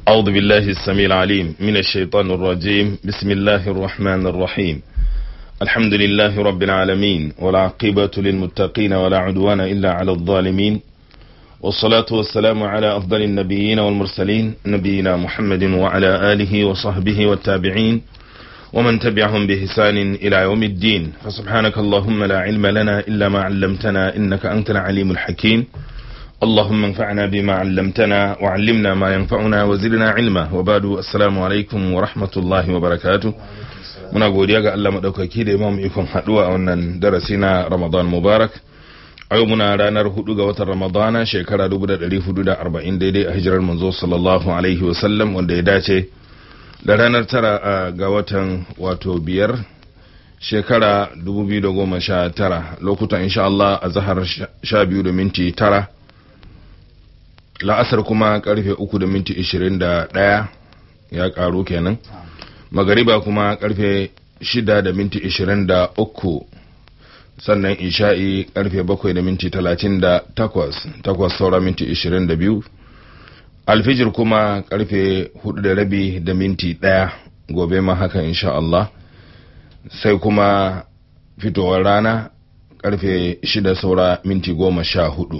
أعوذ بالله السميع العليم من الشيطان الرجيم بسم الله الرحمن الرحيم الحمد لله رب العالمين والعاقبة للمتقين ولا عدوان إلا على الظالمين والصلاة والسلام على أفضل النبيين والمرسلين نبينا محمد وعلى آله وصحبه والتابعين ومن تبعهم بإحسان إلى يوم الدين فسبحانك اللهم لا علم لنا إلا ما علمتنا إنك أنت العليم الحكيم اللهم انفعنا بما علمتنا وعلمنا ما ينفعنا وزدنا علما وبعد السلام عليكم ورحمة الله وبركاته muna godiya ga Allah madaukaki da imam ikon haduwa a wannan darasi na Ramadan Mubarak a yau muna ranar hudu ga watan Ramadana shekara 1440 daidai a hijirar manzo sallallahu alaihi wasallam wanda ya dace da ranar tara ga watan wato biyar shekara 2019 lokutan insha Allah a zahar sha biyu da minti tara la'asar kuma karfe uku da minti ishirin da ɗaya ya karu kenan magariba kuma karfe shida da minti ishirin da uku sannan isha'i karfe bakwai da minti talatin da takwas takwas saura minti ishirin da biyu alfijir kuma karfe hudu da rabi da minti ɗaya gobe ma haka insha Allah sai kuma fitowar rana karfe shida saura minti goma sha hudu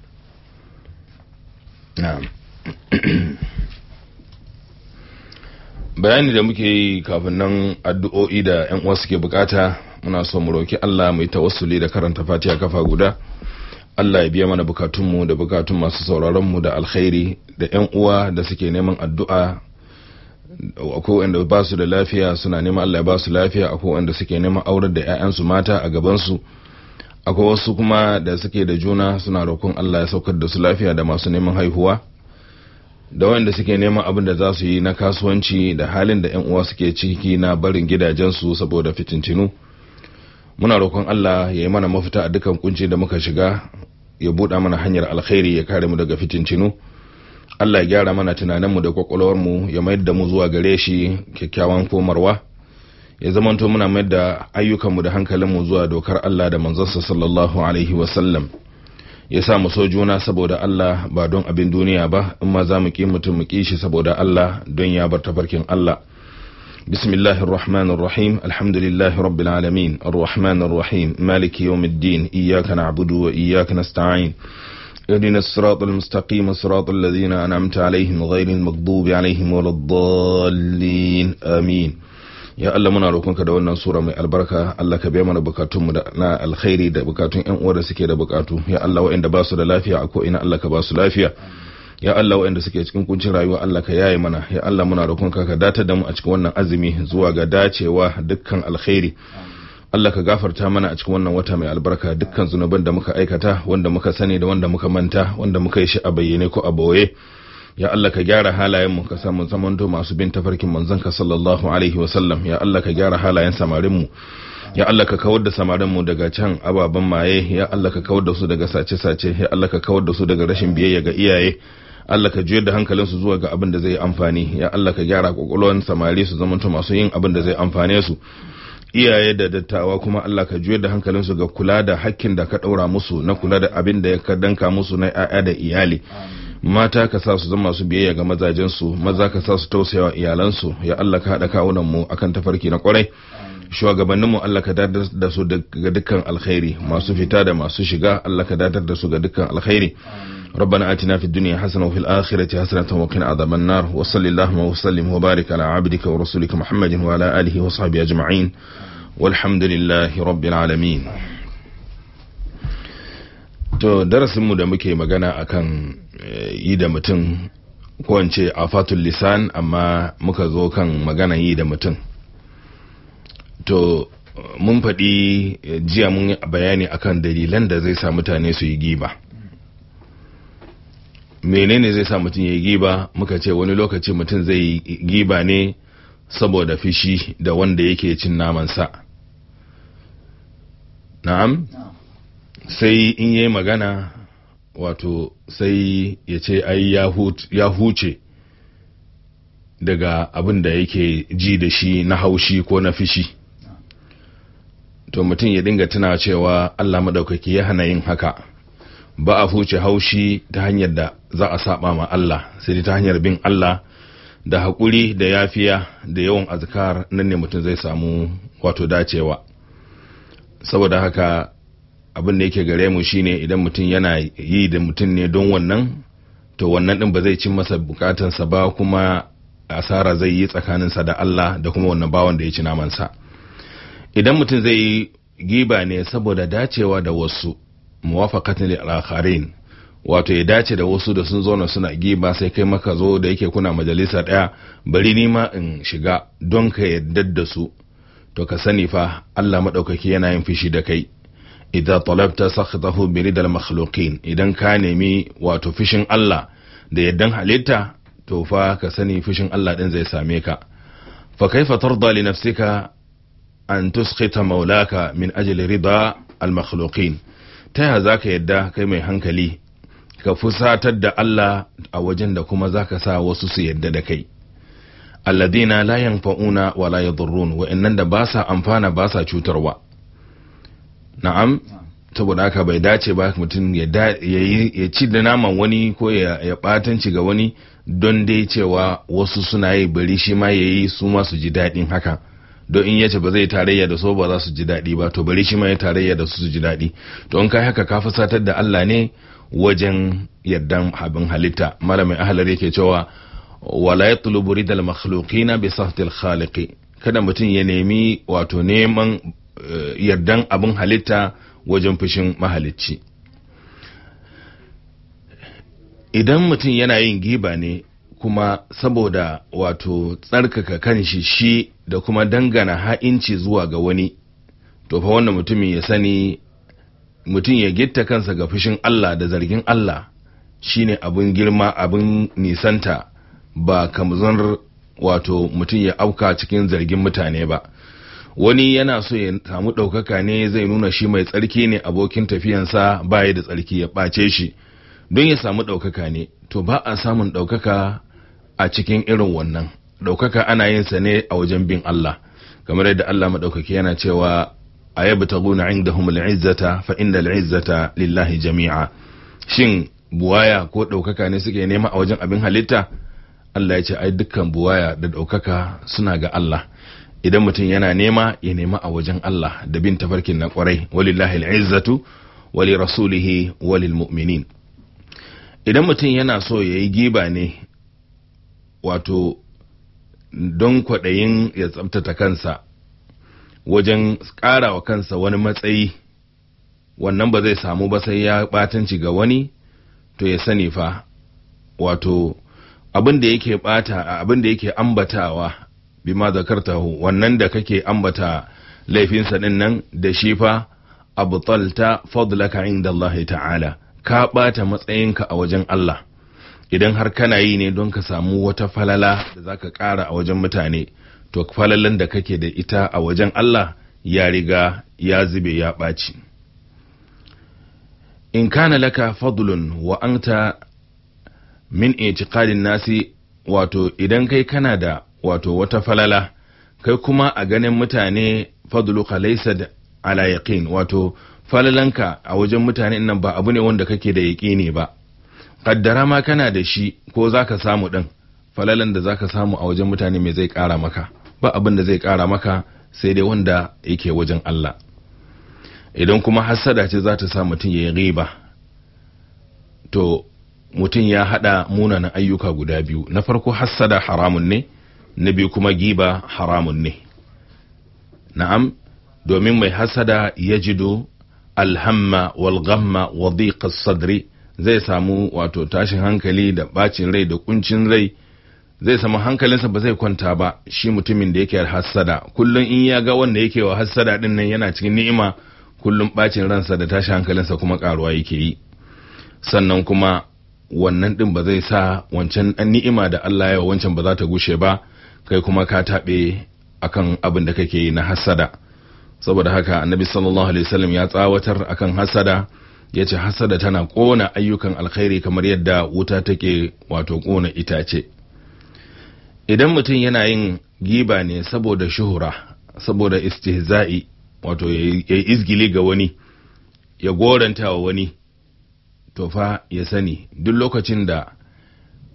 bayani da muke yi kafin nan addu'o'i da yan uwa suke bukata muna so mu roki Allah mu yi tawassuli da karanta Fatiha kafa guda Allah ya biya mana bukatunmu da bukatun masu sauraron mu da alkhairi da yan uwa da suke neman addu'a akwai wanda ba su da lafiya suna neman Allah ya ba su lafiya akwai wanda suke neman aurar da 'ya'yansu mata a gaban su akwai wasu kuma da suke da juna suna roƙon Allah ya saukar da su lafiya da masu neman haihuwa da wanda suke neman abin da za su yi na kasuwanci da halin da 'yan uwa suke ciki na barin gidajensu saboda fitintinu muna roƙon Allah ya yi mana mafita a dukan kunci da muka shiga ya buɗa mana hanyar alkhairi ya kare mu daga fitintinu Allah ya gyara mana tunaninmu da kwakwalwarmu ya mayar da mu zuwa gare shi kyakkyawan komarwa ya zamanto muna mayar da ayyukanmu da hankalinmu zuwa dokar Allah da manzansa sallallahu alaihi wasallam ya sa mu so juna saboda Allah ba don abin duniya ba in ma za mu ki mutum mu ki shi saboda Allah don ya bar tafarkin Allah bismillahir rahmanir rahim alhamdulillahi rabbil alamin arrahmanir rahim maliki yawmiddin iyyaka na'budu wa iyyaka nasta'in اهدنا الصراط المستقيم صراط الذين أنعمت عليهم غير المغضوب عليهم ولا الضالين آمين ya Allah muna roƙonka da wannan sura mai albarka Allah ka biya mana bukatunmu na alkhairi da bukatun ƴan uwa da suke da bukatu ya Allah waɗanda ba su da lafiya a ko ina Allah ka ba su lafiya ya Allah waɗanda suke cikin kuncin rayuwa Allah ka yaye mana ya Allah muna roƙonka ka datar da mu a cikin wannan azumi zuwa ga dacewa dukkan alkhairi Allah ka gafarta mana a cikin wannan wata mai albarka dukkan zunuban da muka aikata wanda muka sani da wanda muka manta wanda muka yi shi a bayyane ko a boye ya Allah ka gyara halayenmu ka samu zamanto masu bin tafarkin manzanka sallallahu alaihi wasallam ya Allah ka gyara halayen samarinmu ya Allah ka kawar da samarinmu daga can ababen maye ya Allah ka kawar da su daga sace-sace ya Allah ka kawar da su daga rashin biyayya ga iyaye Allah ka juyar da hankalinsu zuwa ga abin da zai amfani ya Allah ka gyara kwakwalwan samari su zamanto masu yin abin da zai amfane su iyaye da dattawa kuma Allah ka juyar da hankalinsu ga kula da hakkin da ka ɗaura musu na kula da abin da ka danka musu na 'ya'ya da iyali mata ka sa su zama su biyayya ga mazajensu maza ka sa su tausayawa iyalansu ya Allah ka haɗa kawunan mu akan tafarki na kwarai shugabannin mu Allah ka dadar da su ga dukkan alkhairi masu fita da masu shiga Allah ka dadar da su ga dukkan alkhairi ربنا آتنا في الدنيا حسنة وفي الآخرة حسنة وقنا عذاب النار وصل اللهم وسلم وبارك على عبدك ورسولك محمد وعلى آله وصحبه أجمعين والحمد لله رب العالمين to darasinmu da muke magana akan yi da mutum ko ce afatul lisan amma muka zo kan magana yi da mutum to mun faɗi jiya mun bayani akan dalilan da zai sa mutane su yi giba menene zai sa mutum ya yi giba muka ce wani lokaci mutum zai yi giba ne saboda fishi da wanda yake cin namansa na'am sai in yi magana wato sai ya ce ai ya huce daga abin da yake ji da shi na haushi ko na fishi to mutum ya dinga tuna cewa Allah maɗaukaki ya hana yin haka ba a huce haushi ta hanyar da za a saba ma Allah sai ta hanyar bin Allah da haƙuri da yafiya da yawan azkar nan ne mutum zai samu wato dacewa saboda haka abin da yake gare mu shine idan mutum yana yi da mutum ne don wannan to wannan din ba zai cin masa bukatansa ba kuma asara zai yi tsakaninsa da Allah da kuma wannan bawan da ya ci namansa idan mutum zai yi giba ne saboda dacewa da wasu muwafaqatan lil akharin wato ya dace da wasu da sun zauna suna giba sai kai maka zo da yake kuna majalisa daya bari ni ma in shiga don ka yadda da su to ka sani fa Allah madaukaki yana yin fishi da kai idza talabta sakhatahu bi ridal makhluqin idan ka nemi wato fishin Allah da yaddan halitta to fa ka sani fishin Allah din zai same ka fa kaifa tarda li nafsika an tuskhita maulaka min ajli rida al makhluqin ta ya zaka yadda kai mai hankali ka fusatar da Allah a wajen da kuma zaka sa wasu su yadda da kai alladina la yanfa'una wa la yadurrun wa'annan da ba sa amfana ba sa cutarwa na'am saboda haka bai dace ba mutum ya ci da naman wani ko ya batanci ga wani don dai cewa wasu suna yi bari shi ma ya yi su ma su ji daɗin haka don in yace ba zai tarayya da so ba za su ji daɗi ba to bari shi ma ya tarayya da su su ji daɗi to in kai haka ka fusatar da Allah ne wajen yardan abin halitta malamin ahlar yake cewa wala yatlubu ridal makhluqina bi sahtil khaliqi kada mutum ya nemi wato neman yardan abin halitta wajen fushin mahalicci idan mutum yana yin giba ne kuma saboda wato tsarkaka kanshi shi da kuma dangana ha'inci zuwa ga wani to fa wannan mutumin ya sani mutum ya gitta kansa ga fushin Allah da zargin Allah shine abin girma abin nisanta ba kamzan wato mutum ya auka cikin zargin mutane ba wani yana so ya samu ɗaukaka ne zai nuna shi mai tsarki ne abokin tafiyansa baya da tsarki ya ɓace shi don ya samu ɗaukaka ne to ba a samun ɗaukaka a cikin irin wannan ɗaukaka ana yin sa ne a wajen bin Allah kamar yadda Allah maɗaukaki yana cewa a yabi ta guna inda izzata fa inda izzata lillahi jami'a shin buwaya ko ɗaukaka ne suke nema a wajen abin halitta Allah ya ce ai dukkan buwaya da ɗaukaka suna ga Allah idan mutum yana nema ya nema a wajen Allah da bin tafarkin na kwarai walillahi al'izzatu wali rasulihi walil mu'minin idan mutum yana so ya yi giba ne wato don kwaɗayin ya tsabtata kansa wajen ƙara wa kansa wani matsayi wannan ba zai samu ba sai ya ɓatanci ga wani to ya sani fa wato abin da yake ɓata abin da yake ambatawa bima zakartahu wannan da kake ambata laifinsa din nan da shi fa abtalta fadlaka inda Allah ta'ala ka ɓata matsayinka a wajen Allah idan har kana yi ne don ka samu wata falala da zaka ƙara a wajen mutane to falalan da kake da ita a wajen Allah ya riga ya zube ya ɓaci in kana laka fadlun wa anta min itiqadin nasi wato idan kai kana da wato wata falala kai kuma a ganin mutane fadluka laysa ala yaqin wato falalanka a wajen mutane nan ba abu ne wanda kake da yaqini ba kaddara ma kana da shi ko zaka samu din falalan da zaka samu a wajen mutane me zai kara maka ba abin da zai kara maka sai dai wanda yake wajen Allah idan kuma hassada ce za ta sa mutum ya yi riba to mutum ya hada munanan ayyuka guda biyu na farko hassada haramun ne na biyu kuma giba haramun ne na'am domin mai hasada ya jido alhamma wal ghamma wa dhiqas sadri zai samu wato tashin hankali da bacin rai da kuncin rai zai samu hankalinsa ba zai kwanta ba shi mutumin da yake hasada kullum in ya ga wanda yake wa hasada din nan yana cikin ni'ima kullum bacin ransa da tashin hankalinsa kuma karuwa yake yi sannan kuma wannan din ba zai sa wancan dan ni'ima da Allah ya wancan ba za ta gushe ba kai kuma ka taɓe akan abin da kake yi na hasada saboda haka annabi sallallahu alaihi wasallam ya tsawatar akan hasada ya ce hasada tana ƙona ayyukan alkhairi kamar yadda wuta take wato ƙona itace idan mutum yana yin giba ne saboda shuhura saboda istihza'i wato ya yi izgili ga wani ya goranta wa wani to fa ya sani duk lokacin da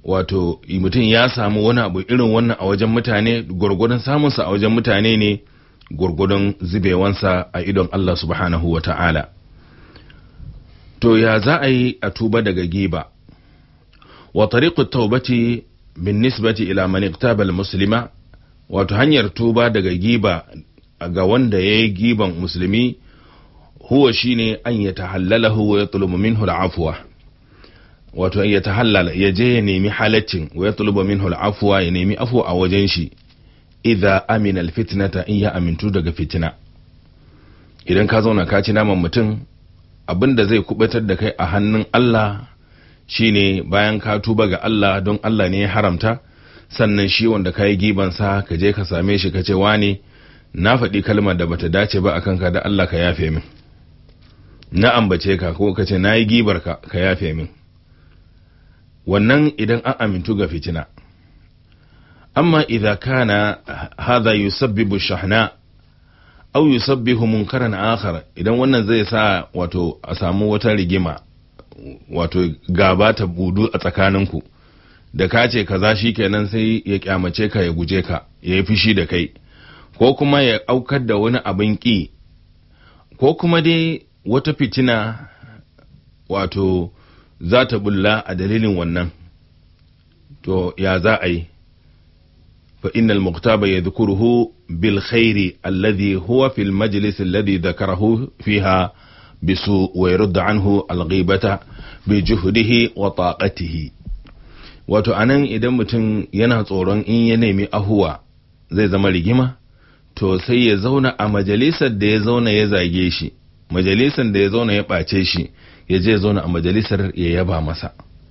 wato mutum ya samu wani abu irin wannan a wajen mutane gwargwadon samunsa a wajen mutane ne gwargwadon zubewansa a idon Allah subhanahu wa ta'ala to ya za a yi a tuba daga giba wa tariqut taubati bin nisbati ila man iqtaba muslima wato hanyar tuba daga giba ga wanda ya yi giban musulmi huwa shine an ya tahallalahu wa yatlubu minhu al'afwa wato ya tahallala ya je ya nemi halaccin wa yatlubu minhu al'afwa ya nemi afwa a wajen shi idza amina alfitnata in ya amintu daga fitina idan ka zauna ka ci naman mutum abinda zai kubatar da kai a hannun Allah shine bayan ka tuba ga Allah don Allah ne ya haramta sannan shi wanda ka yi gibansa ka je ka same shi ka ce wane na faɗi kalmar da bata dace ba akan ka da Allah ka yafe min na ambace ka ko ka ce na yi gibar ka ka yafe min wannan idan an amintu ga fitina amma idza kana hadha yusabbibu shahna aw yusabbihu munkaran akhar idan wannan zai sa wato a samu wata rigima wato gaba ta budu a tsakaninku da ka ce kaza kenan sai ya kyamace ka ya guje ka ya yi fushi da kai ko kuma ya aukar da wani abin ƙi ko kuma dai wata fitina wato za ta bulla a dalilin wannan to ya za a yi fa innal muktaba ya zukuruhu bil khairi alladhi huwa fil majlis alladhi dhakarahu fiha bisu wa yarudda anhu al ghibata bi juhdihi wa taqatihi wato anan idan mutum yana tsoron in ya nemi ahuwa zai zama rigima to sai ya zauna a majalisar da ya zauna ya zage shi majalisar da ya zauna ya ɓace shi ya je zauna a majalisar ya yaba masa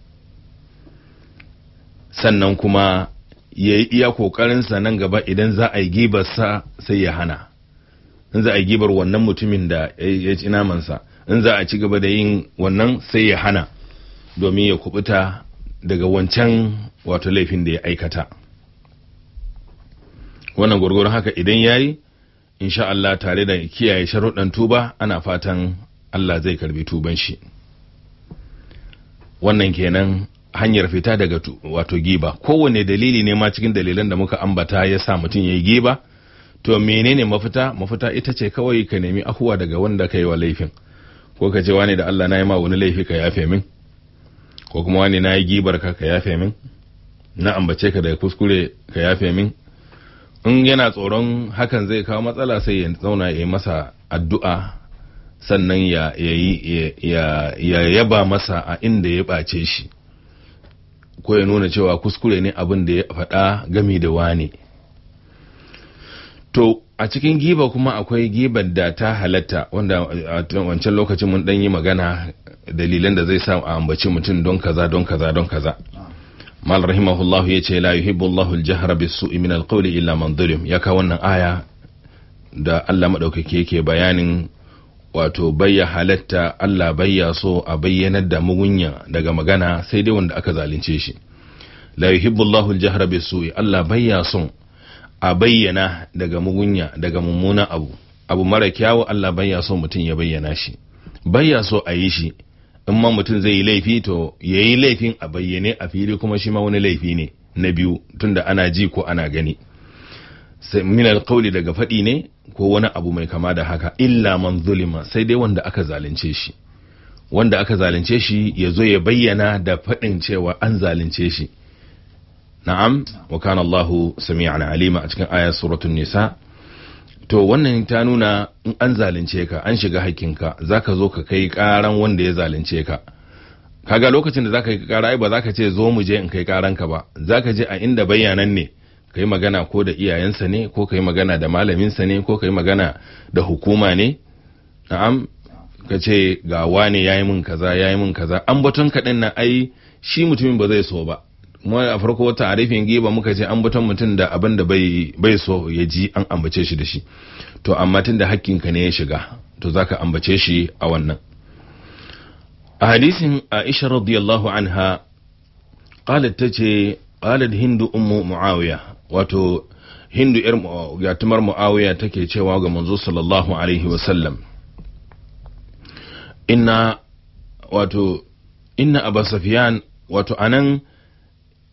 sannan kuma ya yi iya ƙoƙarinsa nan gaba idan za a yi gibarsa sai ya hana in za a yi gibar wannan mutumin da ya ci namansa in za a ci gaba da yin wannan sai ya hana domin ya kubuta daga wancan wato laifin da ya aikata wannan gwargwaron haka idan ya yi insha Allah tare da kiyaye sharuɗan tuba ana fatan Allah zai karbi tuban shi wannan kenan hanyar fita daga wato giba kowane dalili ne ma cikin dalilan da muka ambata ya sa mutum ya yi giba to menene mafita mafita ita ce kawai ka nemi ahuwa daga wanda ka yi wa laifin ko ka ce wani da Allah na yi ma wani laifi ka yafe min ko kuma wani na yi gibar ka ka yafe min na ambace ka daga kuskure ka yafe min in yana tsoron hakan zai kawo matsala sai ya zauna ya yi masa addu'a sannan ya ya yaba masa a inda ya ɓace shi ko ya nuna cewa kuskure ne abin da ya faɗa gami da wane to a cikin giba kuma akwai gibar da ta halatta wanda a wancan lokacin mun ɗan yi magana dalilan da zai sa a ambaci mutum don kaza don kaza don kaza mal rahimahullahu ya ce la yuhibbu Allahu al-jahra bis-su'i min al-qawli illa man zulim ya ka wannan aya da Allah madaukake yake bayanin wato bayya halatta Allah bayya so a bayyanar da mugunya daga magana sai dai wanda aka zalunce shi la yuhibbu Allahu al-jahra bis-su'i Allah bayya son a bayyana daga mugunya daga mummuna abu abu mara kyawu Allah bayya so mutum ya bayyana shi bayya so a yi shi in ma mutum zai yi laifi to ya yi laifin a bayyane a fili kuma shi ma wani laifi ne na biyu tunda ana ji ko ana gani min alƙauli daga faɗi ne ko wani abu mai kama da haka illa man zulima sai dai wanda aka zalunce shi wanda aka zalunce shi ya zo ya bayyana da faɗin cewa an zalunce shi na'am wa kana Allahu sami'an alima a cikin ayat suratul nisa to wannan ta nuna in an zalunce ka an shiga hakkinka zaka zo ka kai karan wanda ya zalunce ka kaga lokacin da zaka yi kara ai ba zaka ce zo mu je in kai karan ka ba zaka je a inda bayanan ne kai magana ko da iyayensa ne ko kai magana da malaminsa ne ko kai magana da hukuma ne na'am ka ce ga wane yayi min kaza yayi min kaza an batun kaɗan na ai shi mutumin ba zai so ba mu a farko wata arifin giba muka ce an batun mutum da abin da bai bai so ya ji an ambace shi da shi to amma tun da hakkinka ne ya shiga to zaka ambace shi a wannan a hadisin Aisha radiyallahu anha qalat tace qalat hindu ummu muawiya wato hindu yar yatumar muawiya take cewa ga manzo sallallahu alaihi wa sallam inna wato inna abu safiyan wato anan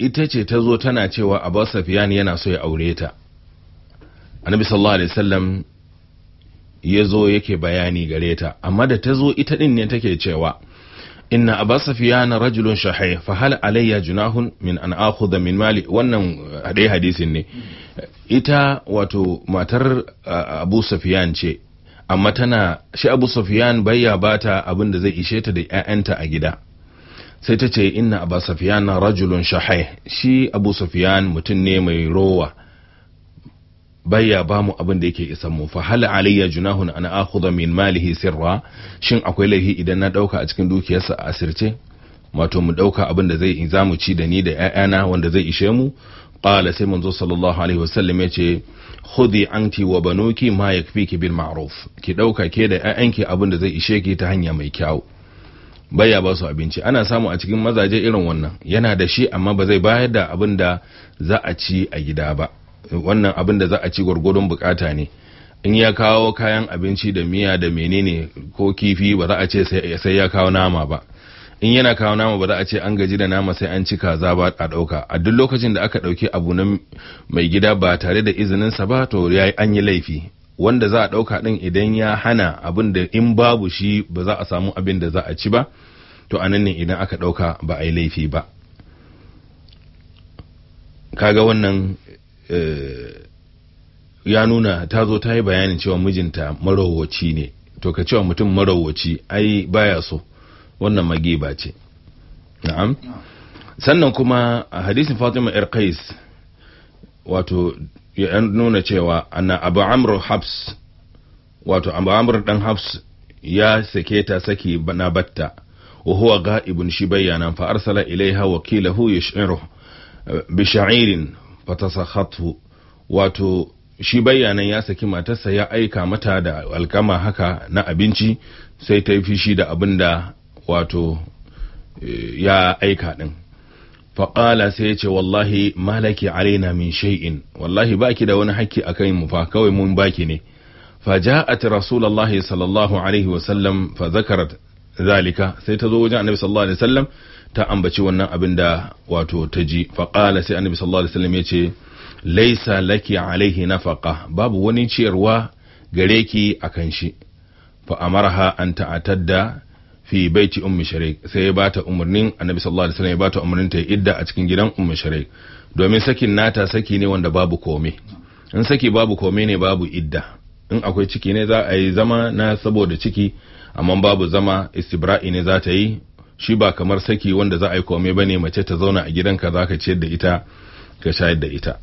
ita ce ta zo tana cewa abu safiyan yana so ya aure ta annabi sallallahu alaihi wasallam ya zo yake bayani gare ta amma da ta zo ita din ne take cewa inna abu safiyan rajulun shahih fa hal alayya junahun min an akhudha min mali wannan dai hadisin ne ita wato matar abu safiyan ce amma tana shi abu safiyan bayya bata abin da zai ishe ta da 'ya'yanta a gida sai ta ce inna abu safiyan rajulun shahai shi abu safiyan mutum ne mai rowa bayya ba mu abin da yake isan mu fa hal alayya junahun ana akhudha min malihi sirra shin akwai laifi idan na dauka a cikin dukiyarsa a asirce wato mu dauka abin da zai zamu ci da ni da ƴaƴana wanda zai ishe mu qala sai manzo sallallahu alaihi wasallam yace khudhi anti wa banuki ma yakfiki bil ma'ruf ki dauka ke da ƴaƴanki abin da zai ishe ki ta hanya mai kyau baya ba su abinci ana samu a cikin mazaje irin wannan yana da shi amma ba zai bayar da abin da za a ci a gida ba wannan abin da za a ci gwargwadon bukata ne in ya kawo kayan abinci da miya da menene ko kifi ba za a ce sai ya kawo nama ba in yana kawo nama ba za a ce an gaji da nama sai an ci kaza ba a ɗauka a duk lokacin da aka ɗauki abu na mai gida ba tare da izininsa ba to ya an yi laifi wanda za a ɗauka ɗin idan ya hana abin da in babu shi ba za a samu abin da za a ci ba to a nan ne idan aka ɗauka ba a yi laifi ba kaga wannan ya nuna ta zo ta yi bayanin cewa mijinta marowaci ne to ka cewa mutum marowaci ai baya so wannan magiba ce na'am sannan kuma a hadisin fatima yar qais wato ya nuna cewa anna abu amr habs wato abu amr dan habs ya sake ta saki na batta wa huwa ga'ibun shi bayyana fa arsala ilaiha wakilahu yash'iru bi sha'irin fatasakhathu wato shi bayyanan ya saki matarsa ya aika mata da alkama haka na abinci sai ta yi fishi da abin da wato ya aika din faƙala sai ya ce wallahi malaki alaina min shay'in wallahi baki da wani hakki a kai mu fa kawai mun baki ne فجاءت رسول الله صلى الله عليه وسلم فذكرت ذلك sai ta zo wajen annabi sallallahu alaihi wasallam ta ambaci wannan abin da wato ta ji faqala sai annabi sallallahu alaihi wasallam yace laisa laki alaihi nafaqa babu wani ciyarwa gare ki akan shi fa amaraha an ta'atadda fi baiti ummi sharik sai ya bata umarnin annabi sallallahu alaihi wasallam ya bata umarnin ta idda a cikin gidan ummi sharik domin sakin nata saki ne wanda babu kome in saki babu kome ne babu idda in akwai ciki ne za a yi zama na saboda ciki amma babu zama istibra'i ne za ta yi shi ba kamar saki wanda za a yi kome bane mace ta zauna a gidanka za ka ciyar da ita ka shayar da ita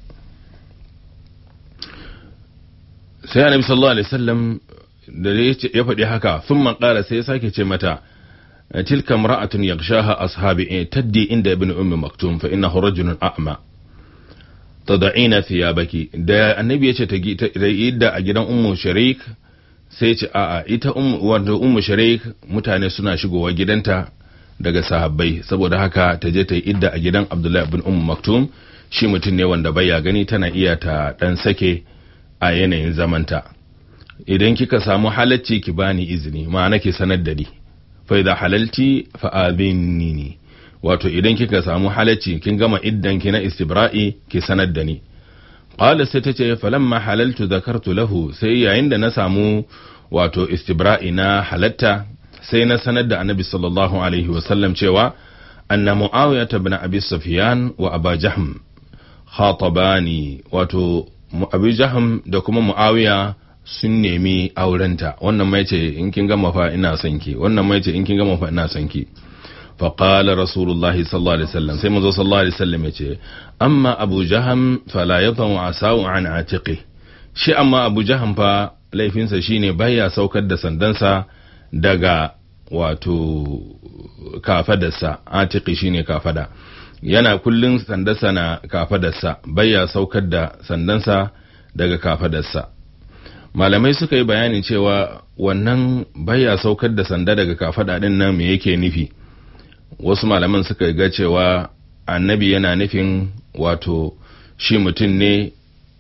sai annabi sallallahu alaihi wasallam da ya faɗi haka sun man ƙara sai ya sake ce mata tilka imra'atun yaghshaha ashabi taddi inda ibn ummi maktum fa innahu rajulun a'ma tad'ina thiyabaki da annabi yace ta idda a gidan ummu sharik sai ce a'a ita ummu wato ummu sharik mutane suna shigowa gidanta daga sahabbai saboda haka ta je ta yi idda a gidan abdullahi ibn ummu maktum shi mutum ne wanda baya gani tana iya ta dan sake a yanayin zamanta idan kika samu halacci ki bani izini ma'ana ki sanar da ni fa idza halalti fa adhinni wato idan kika samu halacci kin gama iddan ki na istibra'i ki sanar da ni qala sai tace falamma halaltu zakartu lahu sai yayin da na samu wato istibra'i na halatta sai na sanar da annabi sallallahu alaihi wa sallam cewa anna muawiyah ibn abi sufyan wa aba jahm khatabani wato abu jahm da kuma muawiya sun nemi aurenta wannan mai ce in kin gama fa ina son ki wannan mai ce in kin gama fa ina son ki فقال رسول الله صلى الله عليه وسلم سيما صلى الله عليه وسلم يتي أما أبو جهم فلا يضع عساو عن عاتقه شي أما أبو جهم فا laifinsa shine baya saukar da sandansa daga wato kafadarsa atiki shine kafada yana kullun sandarsa na kafadarsa baya saukar da sandansa daga kafadarsa malamai suka yi bayanin cewa wannan baya saukar da sanda daga kafada din nan me yake nufi wasu malaman suka ga cewa annabi yana nufin wato shi mutum ne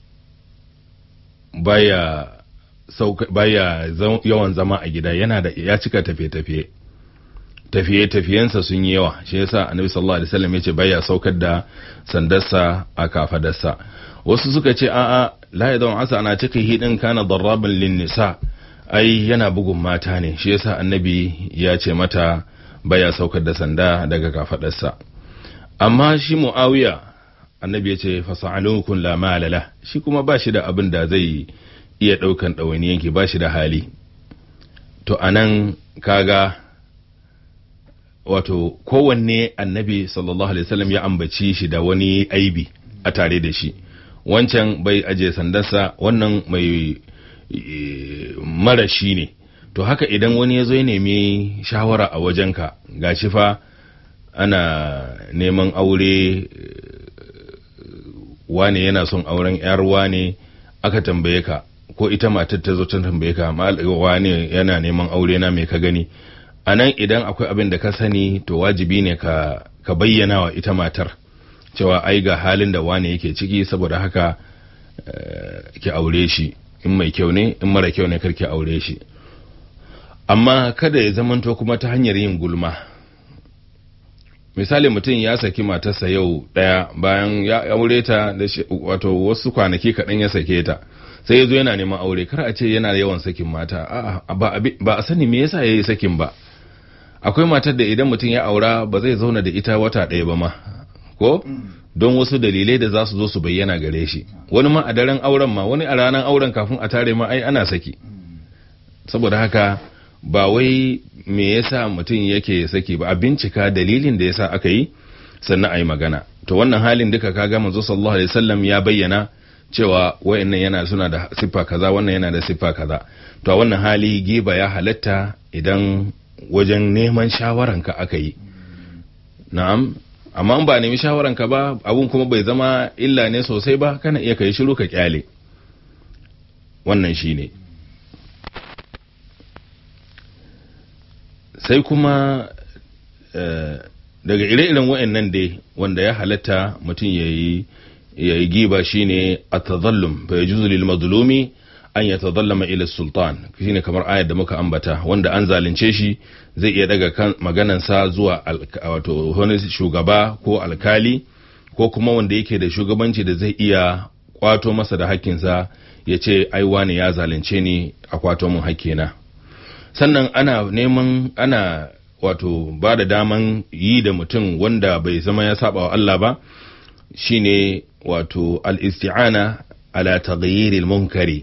baya sauka baya yawan zama a gida yana da ya cika tafiye-tafiye tafiye-tafiyensa sun yi yawa shi yasa annabi sallallahu alaihi wasallam yace baya saukar da sandarsa a kafadarsa wasu suka ce a'a la yadun asa ana ciki hidin kana darraban lin nisa ai yana bugun mata ne shi yasa annabi ya ce mata baya saukar da sanda daga kafadarsa amma shi muawiya annabi ya ce fasa'alukun la malala shi kuma ba shi da abin da zai iya daukan ɗawainiyanki ba shi da hali to anan kaga wato kowanne annabi sallallahu alaihi wasallam ya ambaci shi da wani aibi a tare da shi wancan bai aje sandarsa wannan mai marashi ne to haka idan wani ya zo ya nemi shawara a wajenka gashi fa ana neman aure wane yana son auren yar wane aka tambaye ka ko ita matar ta zo ta tambaye ka wane yana neman aure na mai ka gani a nan idan akwai abin da ka sani to wajibi ne ka, ka bayyana wa ita matar cewa ai ga halin da wane yake ciki saboda haka uh, ki aure shi in mai kyau ne in mara kyau ne kar ki aure shi amma kada ya zamanto kuma ta hanyar yin gulma misali mutum ya saki matarsa yau daya bayan ya aure ta da wato wasu kwanaki kaɗan ya sake ta sai ya zo yana neman aure kar a ce yana yawan sakin mata ba a sani me yasa ya yi sakin ba akwai matar da idan mutum ya aura ba zai zauna da ita wata ɗaya ba ma ko don wasu dalilai da za su zo su bayyana gare shi wani ma a daren auren ma wani a ranar auren kafin a tare ma ai ana saki saboda haka ba wai me yasa mutum yake saki ba a bincika dalilin da yasa aka yi sannan a yi magana to wannan halin duka kaga manzo sallallahu alaihi wasallam ya bayyana cewa wayannan yana suna da siffa kaza wannan yana da siffa kaza to a wannan hali giba ya halatta idan wajen neman shawaranka aka yi na'am amma ba nemi shawaranka ba abun kuma bai zama illa ne sosai ba kana iya kai shiru ka kyale wannan shine sai kuma daga ire-iren wa'annan dai wanda ya halatta mutum ya yi ya yi giba shine at-tadhallum fa yajuzu lil mazlumi an yatadhallama ila sultan shine kamar ayar da muka ambata wanda an zalunce shi zai iya daga kan maganan sa zuwa wato wani shugaba ko alkali ko kuma wanda yake da shugabanci da zai iya kwato masa da hakkinsa ya ce ai wane ya zalunce ni a kwato mun hakkina sannan ana neman ana wato ba da daman yi da mutum wanda bai zama ya saba wa Allah ba shine wato al-isti'ana ala taghyiril munkari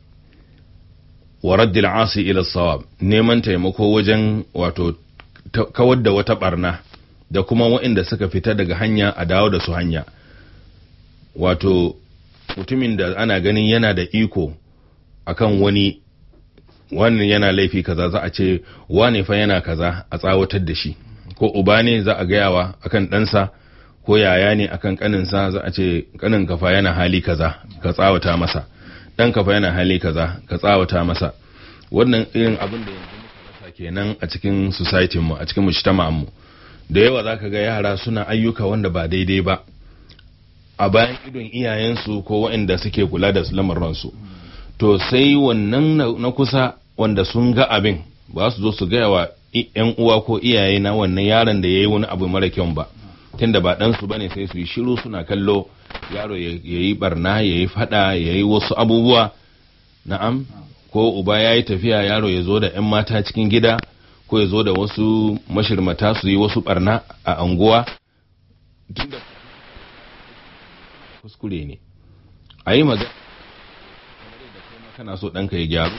wa raddil asi ila sawab neman taimako wajen wato kawar da wata barna da kuma waɗanda suka fita daga hanya a dawo da su hanya wato mutumin da ana ganin yana da iko akan wani wannan yana laifi kaza za a ce wane fa yana kaza a tsawatar da shi ko uba ne za a gayawa akan ɗansa ko yaya ne akan kaninsa za a ce kanin kafa yana hali kaza ka tsawata masa dan kafa yana hali kaza ka tsawata masa wannan irin abin da yanzu muka rasa kenan a cikin society mu a cikin mujtama'an mu da yawa zaka ga yara suna ayyuka wanda ba daidai ba a bayan idon iyayensu ko waɗanda suke kula da lamarinsu to sai wannan na kusa wanda sun ga abin ba su zo su gaya wa yan uwa ko iyaye na wannan yaron da ya yi wani abu mara kyau ba tunda ba ɗansu ba ne sai su yi shiru suna kallo yaro ya yi barna ya yi fada ya yi wasu abubuwa na'am ko uba ya yi tafiya yaro ya zo da 'yan mata cikin gida ko ya zo da wasu mashirmata su yi wasu barna a anguwa tunda kuskure ne a yi magana kana so ɗanka ya gyaru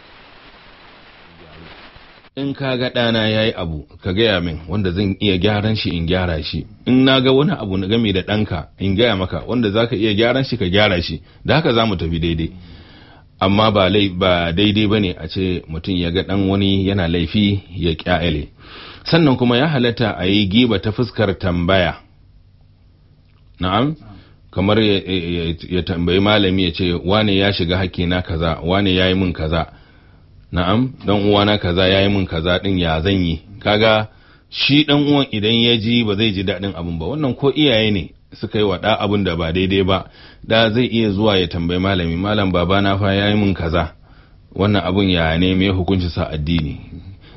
in ka ga ɗana ya yi abu ka gaya min wanda zan iya gyaran shi in gyara shi in na ga wani abu na game da ɗanka in gaya maka wanda za ka iya gyaran shi ka gyara shi da haka za mu tafi daidai amma ba ba daidai ba ne a ce mutum ya ga ɗan wani yana laifi ya ƙyale sannan kuma ya halatta a yi giba ta fuskar tambaya na'am kamar ya tambayi malami ya ce wane ya shiga hakkina kaza wane ya yi min kaza na'am dan uwana kaza yayi min kaza din ya zan yi kaga shi dan uwan idan ya ji ba zai ji daɗin abin ba wannan ko iyaye ne suka yi wa da abin da ba daidai ba da zai iya zuwa ya tambayi malami malam babana fa yayi min kaza wannan abun ya ne me hukunci sa addini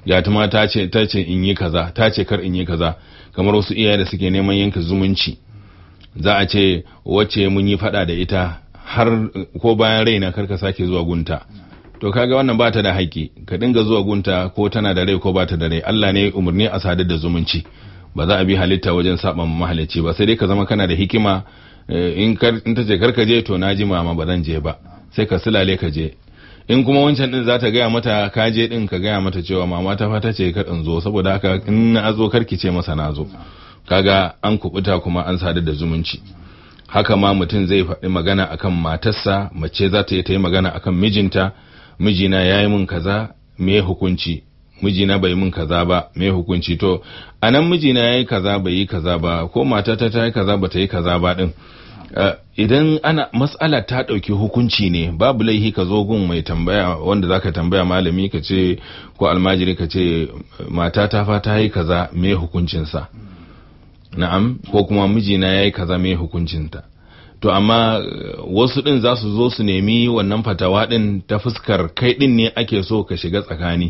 gyatuma ta ce ta ce in yi kaza ta ce kar in yi kaza kamar wasu iyaye da suke neman yanka zumunci za a ce wacce mun yi fada da ita har ko bayan raina kar ka sake zuwa gunta to kaga wannan ba ta da haƙƙi ka dinga zuwa gunta ko tana da rai ko ba ta da rai Allah ne umarni a sadar da zumunci ba za a bi halitta wajen saba mahalicci ba sai dai ka zama kana da hikima in ta ce karka je to na ji mama ba zan je ba sai ka silale ka je in kuma wancan din za ta gaya mata ka je din ka gaya mata cewa mama ta fata ce ka in zo saboda haka in na zo karki ce masa na zo kaga an kubuta kuma an sadar da zumunci haka ma mutum zai faɗi magana akan matarsa mace za ta yi ta yi magana akan mijinta mijina ya yi min kaza me hukunci mijina bai min kaza ba me hukunci to a nan mijina ya yi kaza bai yi kaza ba ko matata ta yi kaza ba ta yi kaza ba din idan ana matsala ta ɗauki hukunci ne babu laihi ka zo gun mai tambaya wanda zaka tambaya malami ka ce ko almajiri ka ce matata fa ta yi kaza me hukuncinsa na'am ko kuma mijina ya yi kaza me hukuncinta to amma wasu ɗin za su zo su nemi wannan fatawa ɗin ta fuskar kai ɗin ne ake so ka shiga tsakani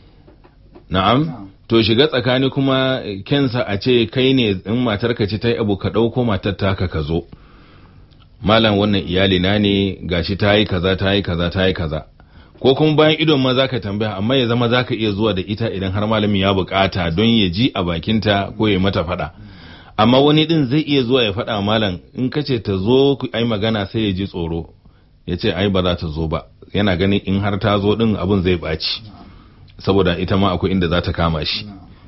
na'am to shiga tsakani kuma kensa a ce kai ne in matar ka ce ta yi abu ka ɗauko matar taka ka zo malam wannan iyali na ne gashi ta yi kaza ta yi kaza ta yi kaza ko kuma bayan idon ma zaka tambaya amma ya zama zaka iya zuwa da ita idan har malamin ya bukata don ya ji a bakinta ko ya mata faɗa amma wani din zai iya zuwa ya faɗa malam in ka ce ta zo ku ai magana sai ya ji tsoro ya ce ai ba za ta zo ba yana ganin in har ta zo din abin zai ɓaci saboda ita ma akwai inda za ta kama shi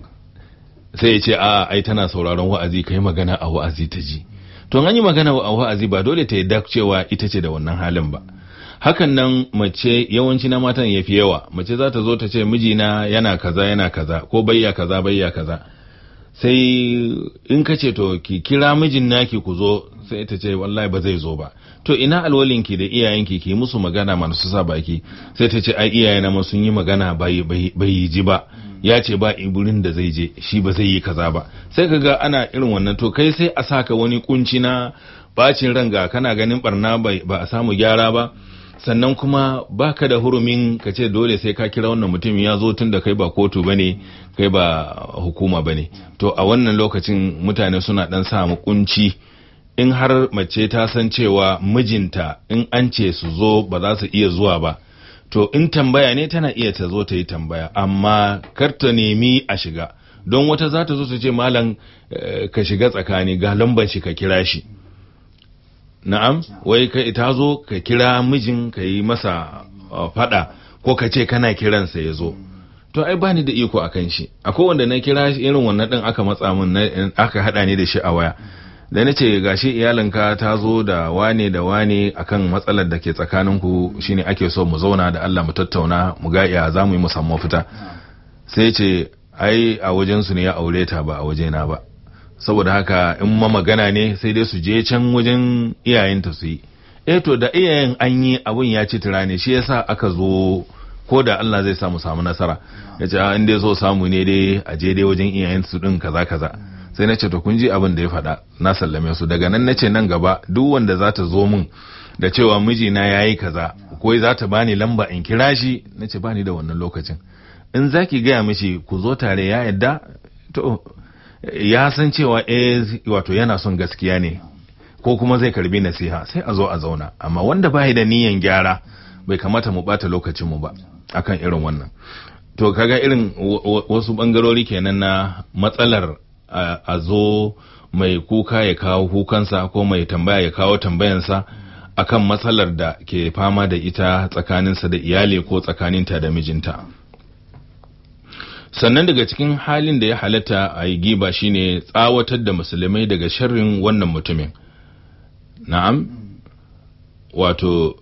sai ya ce a ai tana sauraron wa'azi kai magana a wa'azi ta ji to an yi magana a wa'azi ba dole ta yadda cewa ita ce da wannan halin ba hakan nan mace yawanci na matan ya fi yawa mace za ta zo ta ce mijina yana kaza yana kaza ko bayya kaza bayya kaza sai in ka ce to ki kira mijin naki ku zo sai ta ce wallahi ba zai zo ba to ina alwalinki da iyayenki ki musu magana masu sa baki sai ta ce ai iyayena ma sun yi magana bai yi ji ba ya ce ba iburin da zai je shi ba zai yi kaza ba sai ka ga ana irin wannan to kai sai a saka wani kunci na bacin ranga kana ganin barna ba a samu gyara ba sannan kuma baka da hurumin ka ce dole sai ka kira wannan mutum ya zo tun da kai ba kotu bane kai ba hukuma bane to a wannan lokacin mutane suna dan samu kunci in har mace ta san cewa mijinta in an ce su zo ba za su iya zuwa ba to in tambaya ne tana iya ta zo ta yi tambaya amma kar ta nemi a shiga don wata za ta zo ta ce malam ka shiga tsakani ga lambar shi ka kira shi na'am wai ka ta zo ka kira mijin ka yi masa fada ko ka ce kana kiransa ya zo to ai bani da iko akan shi akwai wanda na kira irin wannan din aka matsa min aka hada ni da shi a waya da na ce gashi iyalinka ta zo da wane da wane akan matsalar da ke tsakaninku shine ake so mu zauna da Allah mu tattauna mu ga ya za mu yi musamman fita sai ce ai a wajensu ne ya aure ta ba a wajena ba saboda haka in ma magana ne sai dai su je can wajen iyayenta su yi eh to da iyayen an yi abun ya ci tura ne shi yasa aka zo ko da Allah zai samu samu nasara ya ce in dai so samu ne dai a je dai wajen iyayen su din kaza kaza sai na ce to kun ji abin da ya faɗa na sallame su daga nan na ce nan gaba duk wanda za ta zo min da cewa mijina ya yi kaza ko za ta bani lamba in kira shi na ce bani da wannan lokacin in za ki gaya mishi ku zo tare ya yadda to ya san cewa eh wato yana son gaskiya ne ko kuma zai karbi nasiha sai a zo a zauna amma wanda bai da niyan gyara bai kamata mu bata lokacin mu ba akan irin wannan to kaga irin wasu bangarori kenan na matsalar a zo mai kuka ya kawo kukansa ko mai tambaya ya kawo tambayansa akan matsalar da ke fama da ita tsakaninsa da iyali ko tsakaninta da mijinta sannan daga cikin halin da ya halatta a yi giba shine tsawatar da musulmai daga sharrin wannan mutumin na'am wato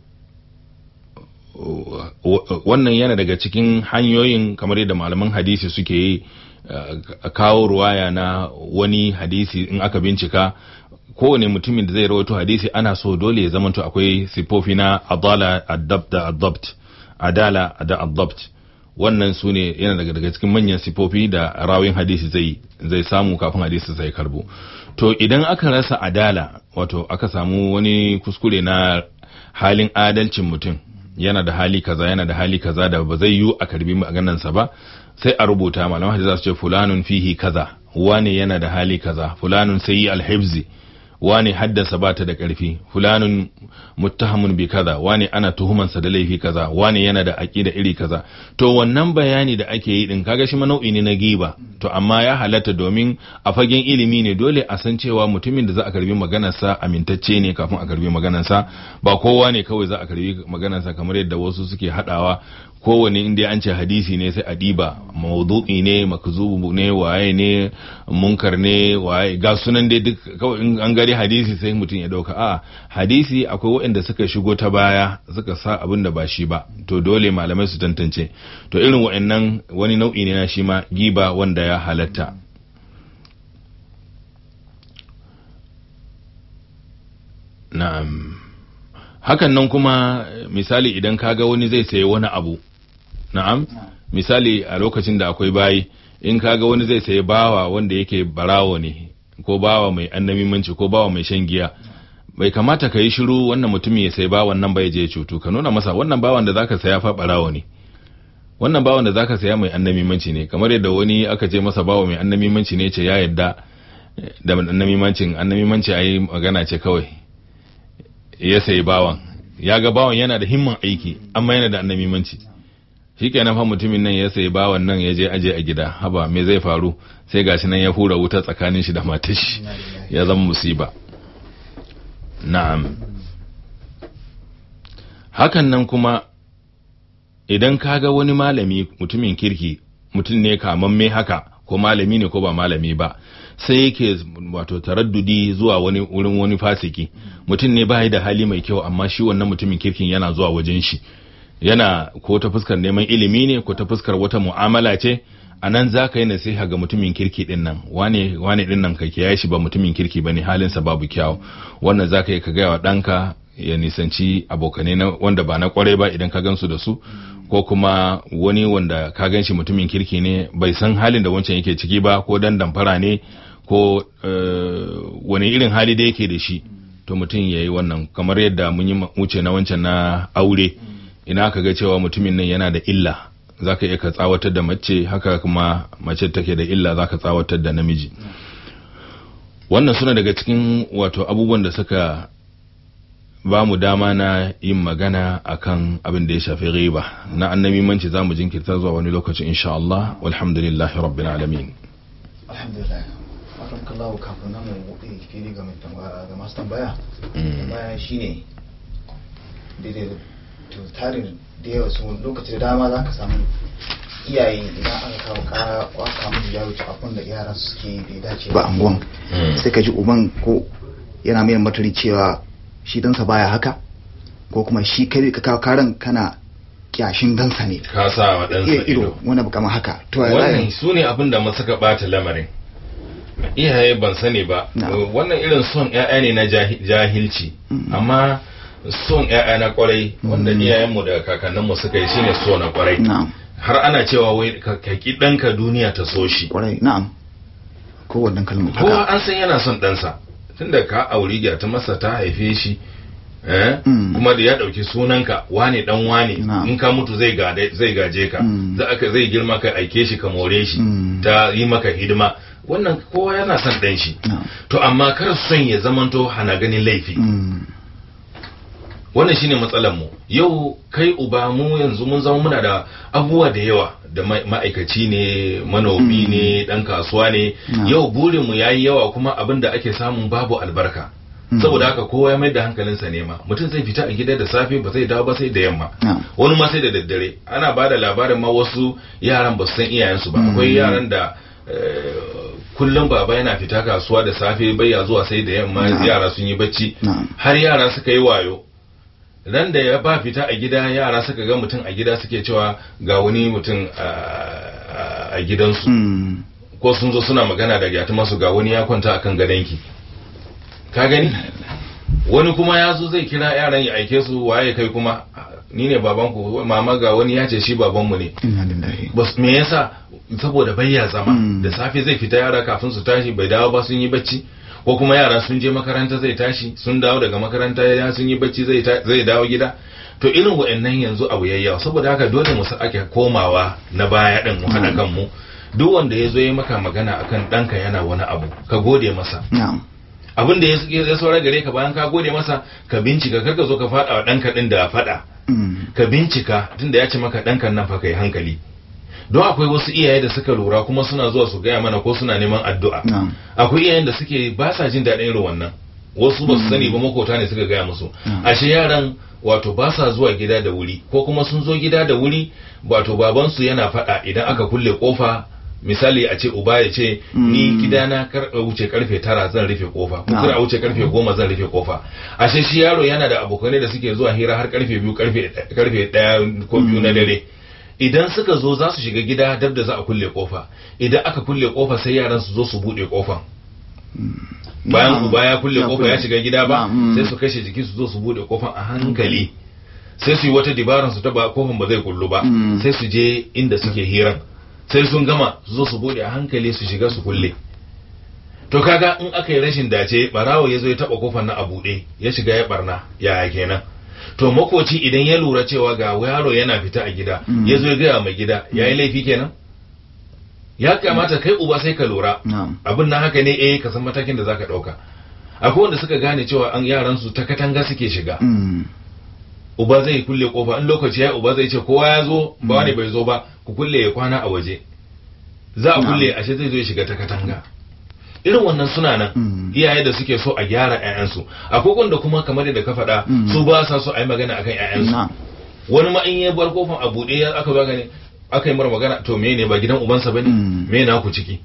wannan yana daga cikin hanyoyin kamar yadda malaman hadisi suke yi kawo ruwaya na wani hadisi in aka bincika kowane mutumin da zai rawaito hadisi ana so dole ya zamanto akwai sifofi na adala adabt da adabt adala da adabt wannan su ne yana daga daga cikin manyan sifofi da rawin hadisi zai zai samu kafin hadisi zai karbo to idan aka rasa adala wato aka samu wani kuskure na halin adalcin mutum yana da hali kaza yana da hali kaza da ba zai yiwu a karbi maganarsa ba sai a rubuta malaman hadisi za su ce fulanun fihi kaza wane yana da hali kaza fulanun sai alhibzi wane haddasa ba ta da ƙarfi fulanun muttahamun bi kaza wane ana tuhumansa da laifi kaza wane yana da aƙida iri kaza to wannan bayani da ake yi din kaga shi ma nau'i ne na giba to amma ya halatta domin a fagen ilimi ne dole a san cewa mutumin da za a karbi maganarsa amintacce ne kafin a karbi maganarsa ba kowa ne kawai za a karbi maganarsa kamar yadda wasu suke hadawa kowane inda an ce hadisi ne sai a diba maudu'i ne makzubu ne waye ne munkar ne waye ga sunan dai duk kawai in an gari hadisi sai mutum ya dauka a hadisi akwai waɗanda suka shigo ta baya suka sa abin da ba shi ba to dole malamai su tantance to irin waɗannan wani nau'i ne na shi ma giba wanda ya halatta na'am hakan nan kuma misali idan kaga wani zai sayi wani abu na'am misali a lokacin da akwai bayi in kaga wani zai sayi bawa wanda yake barawo ne ko bawa mai annamimanci ko bawa mai shan giya bai kamata ka yi shiru wannan mutumin ya sayi bawan nan bai je cutu ka nuna masa wannan bawan da zaka saya fa barawo ne wannan bawan da zaka saya mai annamimanci ne kamar yadda wani aka ce masa bawa mai annamimanci ne ce ya yadda da annamimancin annamimanci ayi magana ce kawai ya sayi bawan ya ga bawan yana da himman aiki amma yana da annamimanci shikenan fa mutumin nan ya sayi bawan nan ya je aje a gida haba me zai faru sai gashi nan ya hura wuta tsakanin shi da matar shi ya zama musiba na'am hakan nan kuma idan ka ga wani malami mutumin kirki mutum ne kamamme haka ko malami ne ko ba malami ba sai yake wato taraddudi zuwa wani wurin wani fasiki mutum ne bai da hali mai kyau amma shi wannan mutumin kirkin yana zuwa wajen shi yana ko ta fuskar neman ilimi ne ko ta fuskar wata mu'amala ce a nan za ka yi nasiha ga mutumin kirki din nan wane wane din nan ka kiyaye shi ba mutumin kirki bane halinsa babu kyau wannan za ka yi ka gaya wa ɗanka ya nisanci abokanai na wanda ba na kwarai ba idan ka gansu da su ko kuma wani wanda ka gan shi mutumin kirki ne bai san halin da wancan yake ciki ba ko dan damfara ne ko wani irin hali da yake da shi to mutum ya yi wannan kamar yadda mun yi wuce na wancan na aure ina ka ga cewa mutumin nan yana da illa za ka iya ka tsawatar da mace haka kuma mace take da illa za ka tsawatar da namiji wannan suna daga cikin wato abubuwan da suka ba mu dama na yin magana akan abin da ya shafi riba na annabi manci za mu jinkirta zuwa wani lokacin insha Allah walhamdulillah rabbil alamin alhamdulillah akan kallahu kafin nan mu buɗe fili ga ga masu tambaya tambaya shine daidai to tarin da yawa su lokaci da dama za ka samu iyaye idan aka kawo kara waka musu ya wuce abin da yara suke bai dace ba anguwan sai ka ji uban ko yana mai matari cewa shi dansa baya haka ko kuma shi kai ka kawo karan kana kyashin dansa ne ka sa wa ɗansa ido wani abu kamar haka to wannan su ne abin da suka ɓata lamarin iyaye ban sani ba wannan irin son 'ya'ya ne na jahilci amma son ‘ya'ya na kwarai wanda iyayenmu da kakanninmu suka yi shine so na kwarai har ana cewa wai ka ki ɗanka duniya ta so shi kwarai na'am ko wannan kalmar kowa an san yana son ɗansa tunda ka auri ta masa ta haife shi kuma da ya ɗauki sunanka wane dan wane in ka mutu zai gaje ka zai girma ka aike shi ka more shi ta yi maka hidima wannan kowa yana son ɗan shi to amma kar son ya zamanto hana ganin laifi wannan shine matsalar mu yau kai uba mu yanzu mun zama muna da abubuwa da yawa da ma'aikaci ne manomi ne dan kasuwa ne yau burin mu yayi yawa kuma abin da ake samun babu albarka saboda haka kowa ya mai da hankalinsa nema mutum zai fita a gida da safe ba zai dawo ba sai da yamma wani ma sai da daddare ana ba da labarin ma wasu yaran ba su san iyayensu ba akwai yaran da kullum baba yana fita kasuwa da safe bai ya zuwa sai da yamma yara sun yi bacci har yara suka yi wayo ran da ya ba fita a gida yara suka ga mutum a gida suke cewa ga wani mutum a gidansu ko sun zo suna magana da gyatu masu ga wani ya kwanta akan gadonki ka gani wani kuma ya zo zai kira yaran ya aike su waye kai kuma ni ne babanku mama ga wani ya ce shi babanmu ne me yasa saboda bayya zama da safe zai fita yara kafin su tashi bai dawo ba sun yi bacci ko kuma yara sun je makaranta zai tashi sun dawo daga makaranta ya sun yi bacci zai dawo gida to irin wa'annan yanzu abu yayyawa saboda haka dole mu ake komawa na baya din mu haɗa kanmu duk wanda ya zo ya maka magana akan ɗanka yana wani abu ka gode masa na'am abin da ya saura gare ka bayan ka gode masa ka bincika kar ka zo ka faɗa wa ɗanka ɗin da faɗa Mm. ka bincika tunda ya ce maka ɗankan nan fa kai hankali don akwai wasu iyaye da suka lura kuma suna zuwa su gaya mana ko suna neman addu'a na'am akwai iyayen da suke ba sa jin daɗin irin wannan wasu ba su sani ba makota ne suka gaya musu Mm. ashe yaran wato ba sa zuwa gida da wuri ko kuma sun zo gida da wuri wato babansu yana faɗa idan aka kulle kofa misali a ce uba ya ce ni Mm. gidana kar a wuce karfe tara zan rufe kofa ko Na'am. kar a wuce karfe goma zan rufe kofa ashe shi yaro yana da abokanai da suke zuwa hira har karfe biyu karfe karfe daya ko biyu na dare idan suka zo za su shiga gida dab da za a kulle kofa idan aka kulle kofa sai yaran su zo su bude kofan bayan Na'am. uba ya kulle Ya kofa kulle. ya shiga gida ba Na'am. sai su kashe jiki su zo su bude kofan a hankali sai su yi wata dibaran su ta ba kofan ba zai kullu ba Mm. sai su je inda suke hiran sai sun gama su zo su bude a hankali su shiga su kulle to kaga in aka yi rashin dace barawo ya zo ya taba kofar na a buɗe ya shiga ya barna yaya kenan to makoci idan ya lura cewa ga yaro yana fita a gida Mm. ya zo ya gaya mai gida ya yi laifi kenan ya kamata kai uba sai ka lura na'am abin na haka ne eh ka san matakin da zaka ɗauka akwai wanda suka gane cewa an yaran su ta katanga suke shiga Mm. uba zai kulle kofa in lokaci ya uba zai ce kowa ya zo ba wani bai zo ba ku kulle ya kwana a waje za a Na'am. kulle ashe zai zo ya shiga ta katanga irin wannan suna nan Mm. iyaye da suke so a gyara 'ya'yansu akwai wanda kuma kamar yadda ka faɗa Mm. su ba sa so a yi magana akan 'ya'yansu na'am wani ma in ya bar kofan a buɗe ya aka zo gane aka yi mara magana to me ne ba gidan ubansa bane Mm. me na ku ciki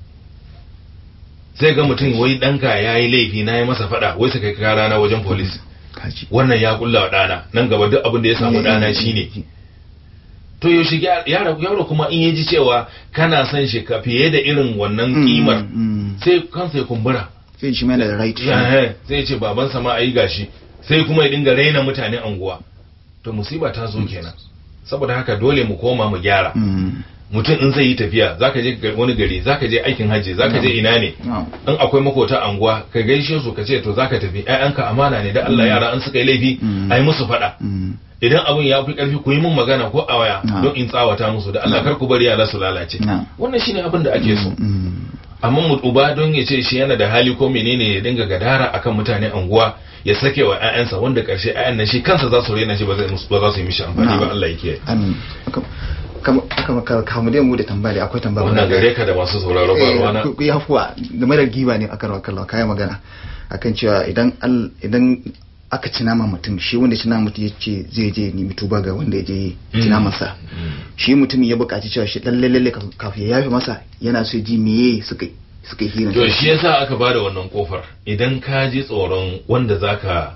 sai ga mutum wai ɗanka ya yi laifi na yi masa faɗa wai su kai kara na wajen polis kaji wannan ya kulla wa ɗana nan gaba duk abin da ya samu ɗana shine to yaushe gyara- yaro yaro kuma in ya ji cewa kana son shi ka fiye da irin wannan Mm, kimar mm. sai kansa ya kumbura sai shi mai da right Eh, sai ya ce babansa ma ayi gashi sai kuma ya dinga raina mutane anguwa to musiba ta zo kenan saboda haka dole mu koma mu gyara Mm. mutum in zai yi tafiya zaka je ga- wani gari zaka je aikin hajji zaka je ina ne na'am in akwai makota anguwa ka gaishe su ka ce to zaka tafi ƴaƴanka amana ne da Allah yara an suka yi laifi Mm. ai musu faɗa Mm. idan abin ya fi karfi ku yi min magana ko a waya Na. don in tsawata musu da Allah kar ku bari yara su lalace Na. wannan shine abin da ake so Mm. amma mu uba don ya ce shi yana da hali ko menene ya dinga gadara akan mutane anguwa ya sake wa ƴaƴansa wanda karshe ƴaƴan nan shi kansa za su rena shi ba zai musu ba za su yi mishi amfani Na. ba Allah ya kiyaye Amin. Kam- kam- kam- kamu dai mu da tambaya da akwai tambaya wannan guda gare ka da masu sauraro ba Eh, ruwana ku- ku yi hafuwa game da giba ne akan wakalla kayan magana akan cewa idan al- idan aka ci nama mutum shi wanda ci nama mutum ya ce zai je nemi tuba ga wanda ya je ci Mm. namansa Mm. shi mutum ya buƙaci cewa shi lalle lalle kaf- kafin ya yafe masa yana so ya ji meye suka suka yi hirin to shi yasa aka bada wannan kofar idan ka ji tsoron wanda zaka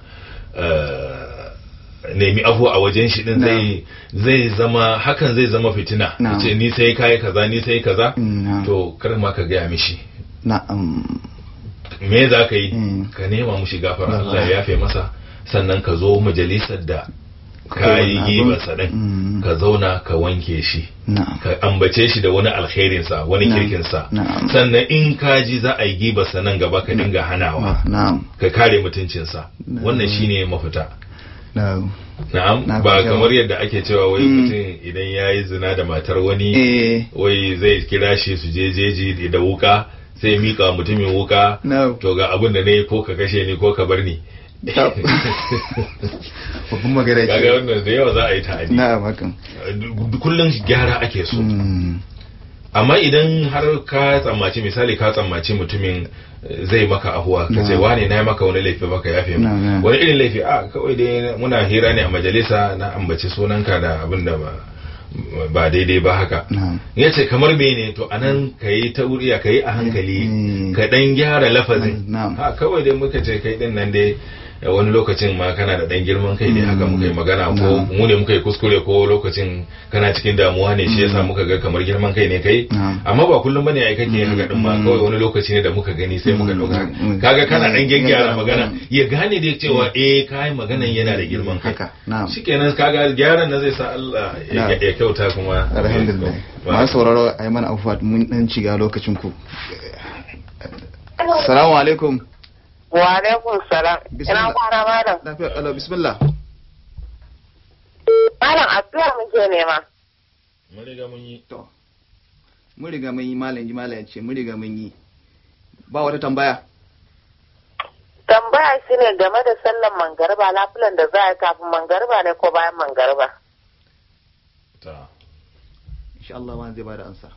eh, nemi abu a wajen shi din Na. zai zai zama hakan zai zama fitina Na. ce ni sai kai kaza ni sai kaza Mm, na. to kar ma ka gaya mishi na um, me za ka yi Mm. ka nema mushi gafara Na. Allah ya yafe masa sannan ka zo majalisar da ka yi wannan gibarsa abun. din Mm. ka zauna ka wanke shi na ka ambace shi da wani alkhairinsa wani Na. kirkinsa Na'am. sannan in ka ji za a yi gibarsa nan gaba ka dinga hanawa na ka kare mutuncinsa Na. wannan shine mafita na na'am Na ba fahimta. kamar yadda ake cewa wai Mm. mutum idan ya yi zina da matar wani eh wai zai kira shi su je jeji da wuka sai ya mika wa mutumin wuka na to ga abin da na yi ko ka kashe ni ko ka bar ni Ta- babban magana kaga ce wannan da yawa za a yi ta'adi na hakan kullum gyara ake so Mm. amma idan har ka tsammaci misali ka tsammaci mutumin eh, zai maka ahuwa ka ce Na. wane na yi maka wani laifi baka yafe Na, mu na. wani irin laifi a kawai dai muna hira ne a majalisa na ambaci sunanka da abin da ba ba daidai ba haka na ya ce kamar mene to anan ka yi ta wuriya ka yi a hankali Mm. ka dan gyara lafazin Na'am. ha kawai dai muka ce kai din nan dai eh, wani lokacin ma kana da dan girman kai ne haka muka yi magana ko Na'am. mu ne muka yi kuskure ko lokacin kana cikin damuwa ne shi yasa muka ga kamar girman kai ne kai Na'am. amma ba kullum bane ai kake haka din ma Mm. kawai wani lokaci ne da muka gani sai muka Mm. dauka Mm. kaga kana dan Mm. gyaggyara Mm. magana ya gane da cewa eh kai maganan yana da girman kai haka na'am shikenan kaga gyaran na zai sa Allah ya Na'am. ya kyauta kuma alhamdulillah masu sauraro a yi mana afuwa mun dan shiga lokacin ku salamu alaikum Wa alaikum salam. Bismillah. Ina kwana malam. lafiya kalau bismillah Malam addu'a muke nema. mun riga mun yi to mun riga mun yi malam ji malam ya ce mun riga mun yi ba wata tambaya Tambaya shi ne game da sallan mangariba lafilan da za a yi kafin mangariba ne ko bayan mangariba. ta insha Allah wani zai bada ansa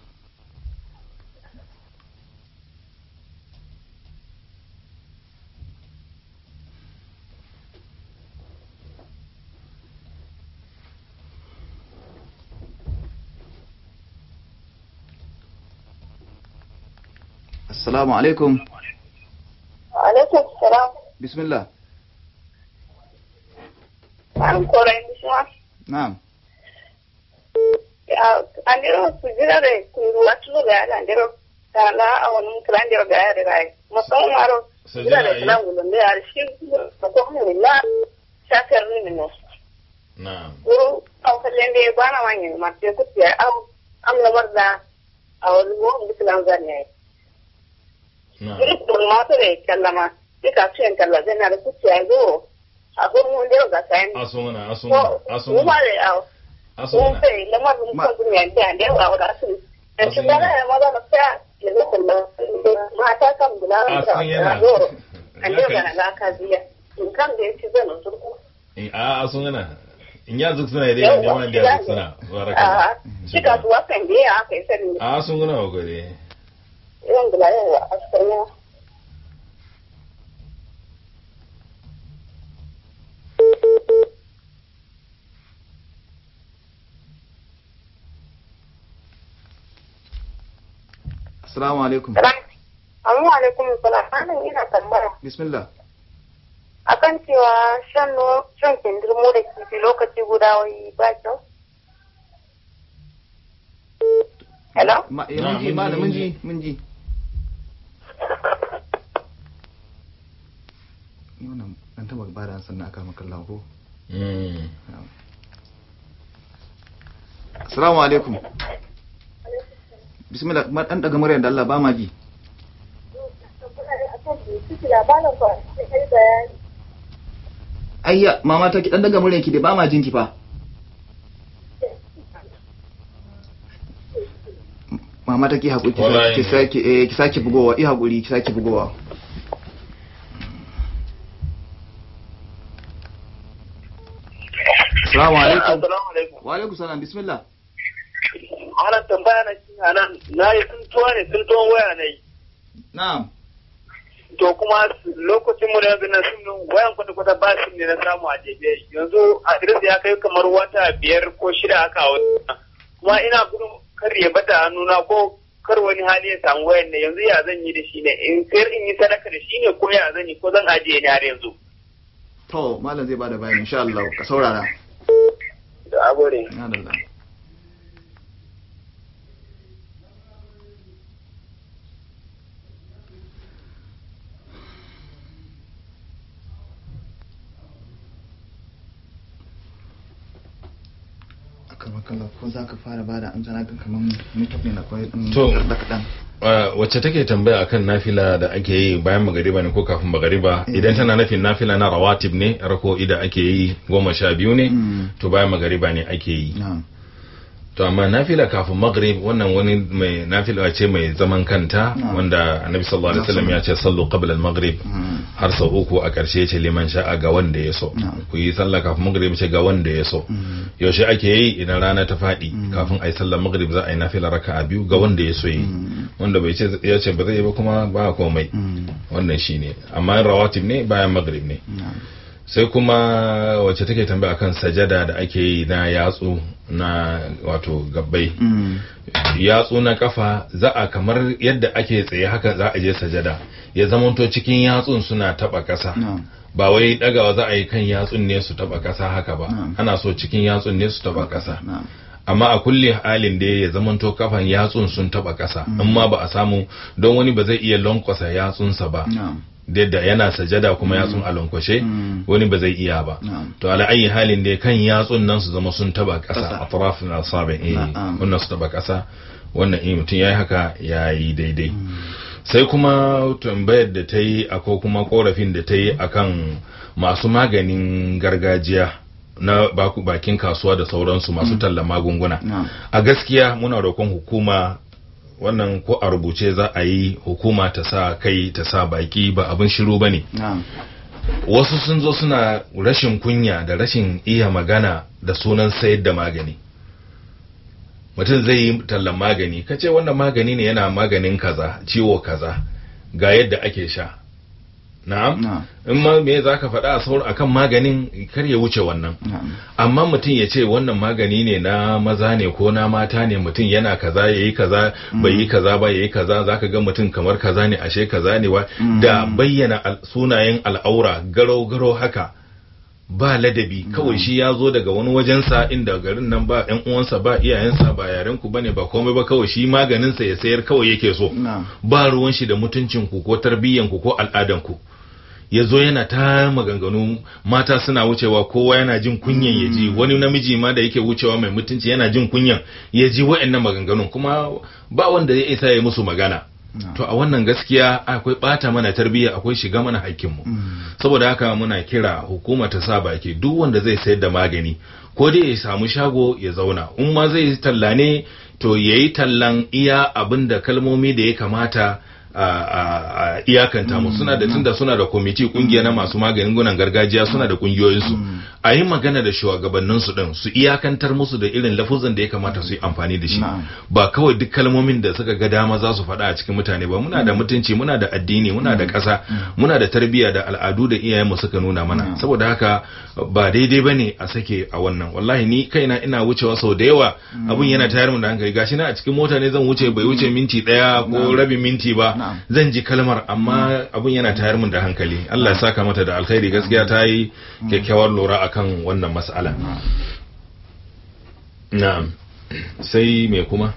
Assalamu alaikum Alaikum salam. bismillah An korai bishima. na'am Andiro sujirare kuruwa tulu ga yada andiro kala a wani kirandiro ga yada rai. Musamman maro Sajada sujirare yi? kiran gulun da yare shi ko mu la shakar ni ne. na'am Guru an fallen da ya bana wani mace kuciya am am lamar da a wani mu bikilan zan yayi. na'am Guru kun ma to da kallama. Dika ciyen kalla zai na da kuciya go. A gurin mun da ga sayan. asungana Ko asungana mu asungana ma da yawo. Mun asungana sai lamar mun Ma- kan duniya da da yawa da su. Da shi ba ya ma ba ta ya zo kullu. Mata kan bula a ta. san yana Goro. An Ya da kai- ga na ka biya. In kan da yake zan turku. Eh, a asungana in ya zuk suna dai ne wanda ya zuk suna baraka Ah, shika duwa kan da ya aka yi sani. a asungana wa gode Yawan bula yawa a sanya. assalamu alaikum Amma alaikum salam. Anan ina tambaya. bismillah akan cewa shan no shan kindirmo da kifi lokaci guda wai ba kyau. Hello? Ma- eh, Na, mun ji mun ji, malam mun mun ji. ji mun ji Ni wannan an taba bada ansa na aka maka Allah ko Mm. assalamu alaikum bismillah ma dan daga muryar da Allah ba ma ji ayya mama ta ki dan daga muryar ki da ba ma jin ki fa mama ta ki hakuri ki Wallahi. sake- ki sake eh ki sake bugowa i hakuri ki sake bugowa assalamu alaikum Assalamu alaikum. wa alaikum salam bismillah Ana tambaya na shi nan na yi tuntuwa ne tuntuwan waya ne. na'am To kuma lokacin mu da yanzu na sim din wayan kwata kwata ba sim ne na samu a jebe. Yanzu adres ya kai kamar wata biyar ko shida haka a wata. Kuma ina gudun kar ya bata hannuna ko kar wani hali ya samu wayan ne yanzu ya zan yi da shi ne in sayar in yi sadaka da shi ne ko ya zan yi ko zan ajiye ne har yanzu. to malam zai bada bayani insha Allah ka saurara Da agore. na dalla akan makalla ko za ka fara bada an zana kan kaman mutum ne na kwai ɗin To. da kaɗan Uh, wacce take tambaya akan nafila da ake yi bayan magariba ne ko kafin magariba idan tana nufin nafila na rawatib ne rako da ake yi goma sha biyu ne Mm. to bayan magariba ne ake yi na'am to amma nafila kafin maghrib wannan wani mai nafila ce mai zaman kanta Na'am. wanda annabi sallallahu alaihi wasallam ya ce sallu qabla al-maghrib Mm. har sau uku a karshe ce liman sha'a ga wanda ya so Na'am. ku yi sallah kafin maghrib ce ga wanda ya so Mm. yaushe ake yi idan rana ta faɗi kafin a yi sallar maghrib za a yi nafila raka'a biyu ga wanda ya so yi Mm. wanda bai ce ya ce ba zai yi ba kuma ba komai Mm. wannan shine amma in rawatib ne bayan maghrib ne na'am sai kuma wacce take tambaya akan sajada da ake yi na yatsu na wato gabbai Mm. yatsu na kafa za a kamar yadda ake tsaye haka za a je sajada ya zamanto cikin yatsun suna taba kasa na'am ba wai dagawa za a yi kan yatsun ne su taba kasa haka ba Na'am. ana so cikin yatsun ne su taba kasa na'am amma a kulle halin da ya zamanto kafan yatsun sun taba kasa amma ba a samu don wani ba zai iya lankwasa yatsunsa ba na'am yadda yana sajada kuma yatsun a lankwashe Mm. wani ba zai iya ba na'am to ala ayi halin da kan yatsun nan su zama sun taba Ƙasa. kasa atrafin asabi eh Na'am. wannan su taba kasa wannan in mutum yayi haka yayi daidai sai kuma tambayar da ta yi ko kuma korafin da ta yi akan masu maganin gargajiya na baku- bakin kasuwa da sauransu masu tallan magunguna Na'am. a gaskiya muna roƙon hukuma wannan ko a rubuce za a yi hukuma ta sa kai ta sa baki ba abin shiru ba ne na'am wasu sun zo suna rashin kunya da rashin iya magana da sunan sayar da magani mutum zai yi tallan magani ka ce wannan magani ne yana maganin kaza ciwo kaza ga yadda ake sha na'am Na'am. in ma me za ka faɗa a saur akan maganin kar ya wuce wannan na'am amma mutum ya ce wannan magani ne na maza ne ko na mata ne mutum yana kaza ya yi kaza bai yi kaza ba ya yi kaza za ka ga mutum kamar kaza ne ashe kaza ne wa da bayyana al- sunayen al'aura garo-garo haka ba ladabi kawai shi ya zo daga wani wajensa inda garin nan ba yan uwansa ba iyayensa ba yaren ku bane ba komai ba kawai shi maganinsa ya sayar kawai yake so na'am ba ruwan shi da mutuncin ku ko tarbiyyan ku ko al'adan ku ya zo yana ta maganganu mata suna wucewa kowa yana jin kunyan ya ji wani namiji ma da yake wucewa mai mutunci yana jin kunyan ya ji wa'annan maganganun kuma ba wanda ya isa ya musu magana to a wannan gaskiya akwai bata mana tarbiyya akwai shiga mana hakkinmu saboda haka muna kira hukuma ta sa baki duk wanda zai sayar da magani ko dai ya samu shago ya zauna in ma zai yi talla ne to ya yi tallan iya abin da kalmomi da ya kamata a, a, a iyakanta mu suna da tunda suna da kwamiti kungiya na masu maganin gunan gargajiya suna da kungiyoyinsu a yi magana da shugabanninsu din su iyakantar musu da irin lafuzan da ya kamata su yi amfani da shi Na'am. ba kawai duk kalmomin da suka ga dama za su faɗa a cikin mutane ba muna da mutunci muna da addini muna da ƙasa muna da tarbiyya da al'adu da iyayenmu suka nuna mana saboda haka ba daidai bane a sake a wannan wallahi ni kaina ina wucewa sau da yawa abun yana tayar mun da hankali gashi na a cikin mota ne zan wuce bai wuce minti ɗaya ko rabin minti ba Na'am. zan ji kalmar amma abun yana tayar mun da hankali Allah ya saka mata da alkhairi gaskiya ta yi kyakkyawar lura akan wannan mas'ala na'am sai me kuma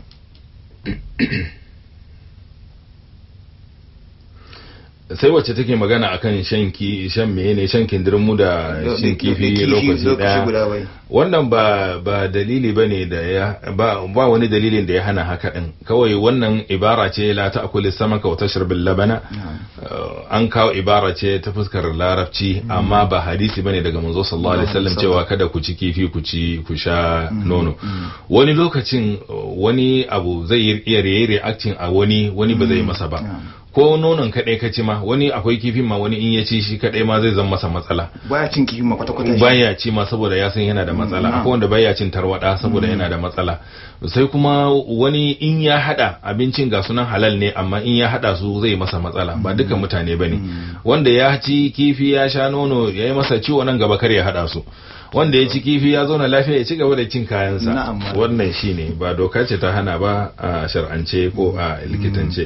sai wacce take magana akan shan ki shan mene shan kindirmu da shan kifi lokaci daya guda bai wannan ba ba dalili bane da ya ba ba wani dalilin da ya hana haka din kawai wannan ibara ce la ta'kul samaka wa tashrab labana Uh, an kawo ibara ce ta fuskar larabci amma ba hadisi bane daga manzo sallallahu alaihi wasallam cewa kada ku ci kifi ku ci ku sha nono wani lokacin uh, wani abu zai yi- iya yi reacting a wani wani ba zai masa ba ko nonon kadai ka ci ma wani akwai kifin ma wani in ya ci shi kadai ma zai zama masa matsala baya cin kifi ma kwata kwata baya ci ma saboda ya san yana da matsala Mm. akwai wanda baya cin tarwada saboda yana da matsala sai kuma wani in ya hada abincin ga sunan halal ne amma in ya hada su zai masa matsala ba dukan mutane bane wanda ya ci kifi ya sha nono ya yi masa ciwo nan gaba kar ya hada su wanda ya ci kifi ya zauna lafiya ya ci gaba da cin kayansa Na'am, malam. wannan shine ba doka ce ta hana ba a shar'ance ko a likitance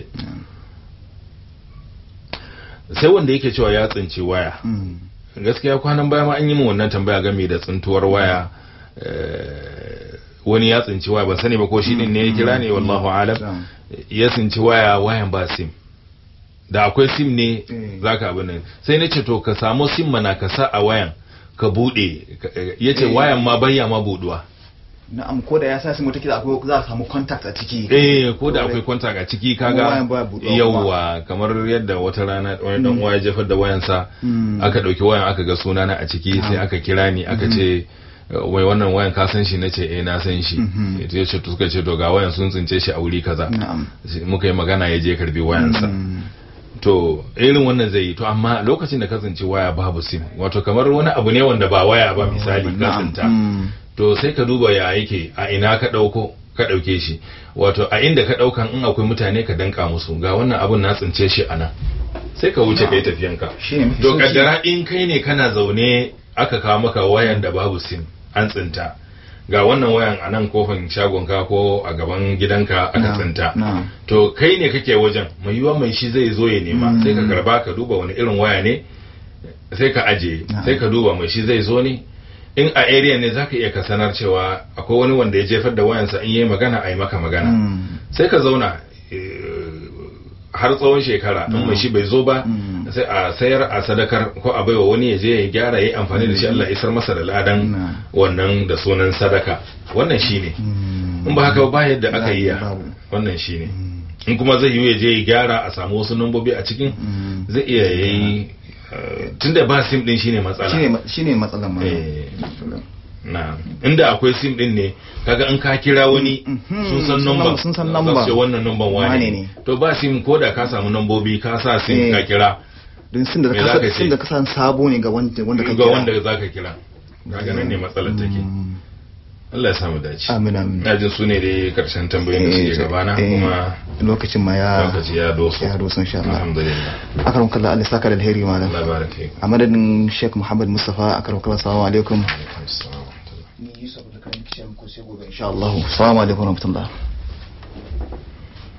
sai wanda yake cewa ya tsinci waya Mm. gaskiya kwanan baya ma an yi min wannan tambaya game da tsintuwar waya eh, wani ya tsinci waya ban sani ba ko shi din ne ya kira ne wallahu alam Na'am. ya tsinci waya wayan ba sim da akwai sim ne Eh. zaka abin nan sai na ce to ka samu sim mana ka sa a wayan ka bude ya ce Eh. wayan ma bayya ma buduwa na'am ko da ya sa simu take akwai za a samu contact a ciki eh ko da akwai kwanta a ciki Kuma kaga wayan baya buɗuwa kuma. yawwa kamar yadda wata rana wani dan uwa ya jefar da wayansa Mm. aka dauki wayan aka ga sunana a ciki sai aka kira ni aka ce wai wannan wayan ka san shi nace eh na san shi Mhm. ya ce to suka ce to ga wayan sun tsince shi a wuri kaza na'am Sai muka yi magana ya je karbi wayansa Mm. to irin wannan zai yi to amma lokacin da ka tsinci waya babu sim wato kamar wani abu ne wanda ba waya ba misali ka Na'am. tsinta Mm. to sai ka duba ya yake a ina ka ɗauko ka ɗauke shi wato a inda ka ɗaukan in akwai mutane ka danka musu ga wannan abun na tsince shi a nan sai ka wuce kai tafiyanka Shine mafi to sauki. kaddara in kai ne kana zaune aka kawo maka wayan da babu sim an tsinta ga wannan wayan a nan kofin shagonka ko a gaban gidanka aka Na'am, tsinta na'am. to kai ne kake wajen mai yiwuwa mai shi zai zo ya nema Mm. sai ka karba ka duba wani irin waya ne sai ka ajiye Na'am. sai ka duba mai shi zai zo ne in a area ne zaka iya ka sanar cewa akwai wani wanda ya jefar da wayansa in yayi magana a yi maka magana Mm. sai ka zauna eh, har tsawon shekara in mai shi bai zo ba Mm. sai a sayar a sadakar ko a baiwa wani ya je ya gyara ya yi amfani da shi Allah ya isar masa da ladan Mm. wannan da sunan sadaka wannan shine Mm. in ba haka ba yadda aka yi ya Babu. wannan shine in kuma zai yi ya je ya gyara a samu wasu nambobi a cikin Mm. zai iya yayi eh, tunda ba sim din shine matsala shine ma- shine matsalan ma Eh. na inda akwai sim din ne kaga in ka kira wani Mhm, sun san sun number sun san za number. su ce wannan number wane Wane ne ne. to ba sim ko da ka samu nambobi ka sa sim Eh. ka kira don sin da Me ka za ka san sin ce? da ka san sabo ne ga wanda wanda ka ga kira wanda za ka kira kaga nan ne matsalar take Mm. Allah ya samu dace amin amin na jin su ne dai karshen tambayoyin da Eh, suke gabana eh, kuma lokacin ma ya lokaci ya doso ya doso insha Allah alhamdulillah akaram kallah Allah ya saka da alheri malam Allah baraka fiik a madadin Sheikh Muhammad Mustafa akaram kallah assalamu alaikum alaikum assalam wa rahmatullah ni Yusuf da kan kishin ku sai gobe insha Allah assalamu alaikum wa rahmatullah